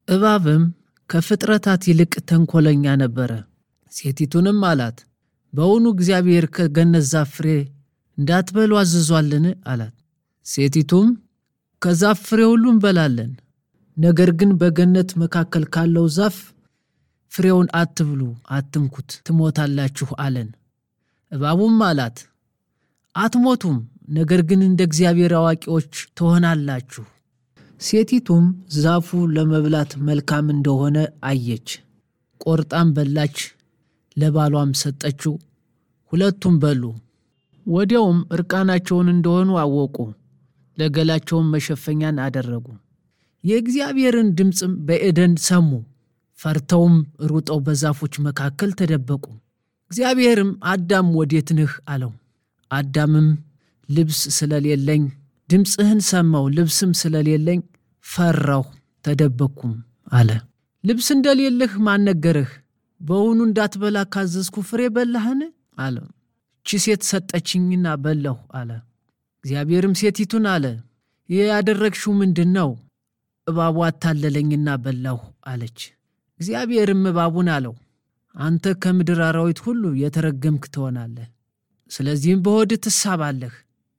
እባብም ከፍጥረታት ይልቅ ተንኮለኛ ነበረ። ሴቲቱንም አላት፣ በውኑ እግዚአብሔር ከገነት ዛፍ ፍሬ እንዳትበሉ አዝዟልን? አላት። ሴቲቱም ከዛፍ ፍሬ ሁሉ እንበላለን፣ ነገር ግን በገነት መካከል ካለው ዛፍ ፍሬውን አትብሉ፣ አትንኩት፣ ትሞታላችሁ አለን። እባቡም አላት፣ አትሞቱም፣ ነገር ግን እንደ እግዚአብሔር አዋቂዎች ትሆናላችሁ። ሴቲቱም ዛፉ ለመብላት መልካም እንደሆነ አየች፣ ቆርጣም በላች፣ ለባሏም ሰጠችው። ሁለቱም በሉ። ወዲያውም እርቃናቸውን እንደሆኑ አወቁ፣ ለገላቸውም መሸፈኛን አደረጉ። የእግዚአብሔርን ድምፅም በኤደን ሰሙ፣ ፈርተውም ሩጠው በዛፎች መካከል ተደበቁ። እግዚአብሔርም አዳም ወዴት ነህ አለው። አዳምም ልብስ ስለሌለኝ ድምፅህን ሰማው፣ ልብስም ስለሌለኝ ፈራሁ፣ ተደበቅኩም አለ። ልብስ እንደሌለህ ማን ነገረህ? በውኑ እንዳትበላ ካዘዝኩ ፍሬ በላህን? አለ። እቺ ሴት ሰጠችኝና በላሁ አለ። እግዚአብሔርም ሴቲቱን አለ፣ ይህ ያደረግሽው ምንድን ነው? እባቡ አታለለኝና በላሁ አለች። እግዚአብሔርም እባቡን አለው፣ አንተ ከምድር አራዊት ሁሉ የተረገምክ ትሆናለህ፣ ስለዚህም በሆድህ ትሳባለህ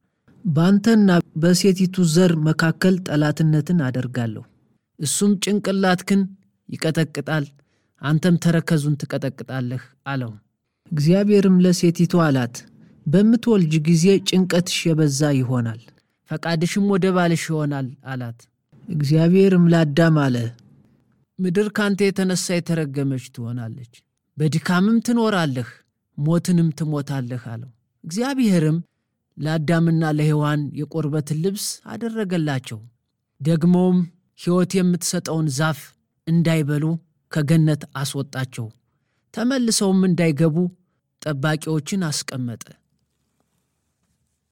በአንተና በሴቲቱ ዘር መካከል ጠላትነትን አደርጋለሁ። እሱም ጭንቅላትህን ይቀጠቅጣል፣ አንተም ተረከዙን ትቀጠቅጣለህ አለው። እግዚአብሔርም ለሴቲቱ አላት፣ በምትወልጅ ጊዜ ጭንቀትሽ የበዛ ይሆናል፣ ፈቃድሽም ወደ ባልሽ ይሆናል አላት። እግዚአብሔርም ለአዳም አለ፣ ምድር ካንተ የተነሳ የተረገመች ትሆናለች፣ በድካምም ትኖራለህ፣ ሞትንም ትሞታለህ አለው። እግዚአብሔርም ለአዳምና ለሔዋን የቁርበትን ልብስ አደረገላቸው። ደግሞም ሕይወት የምትሰጠውን ዛፍ እንዳይበሉ ከገነት አስወጣቸው። ተመልሰውም እንዳይገቡ ጠባቂዎችን አስቀመጠ።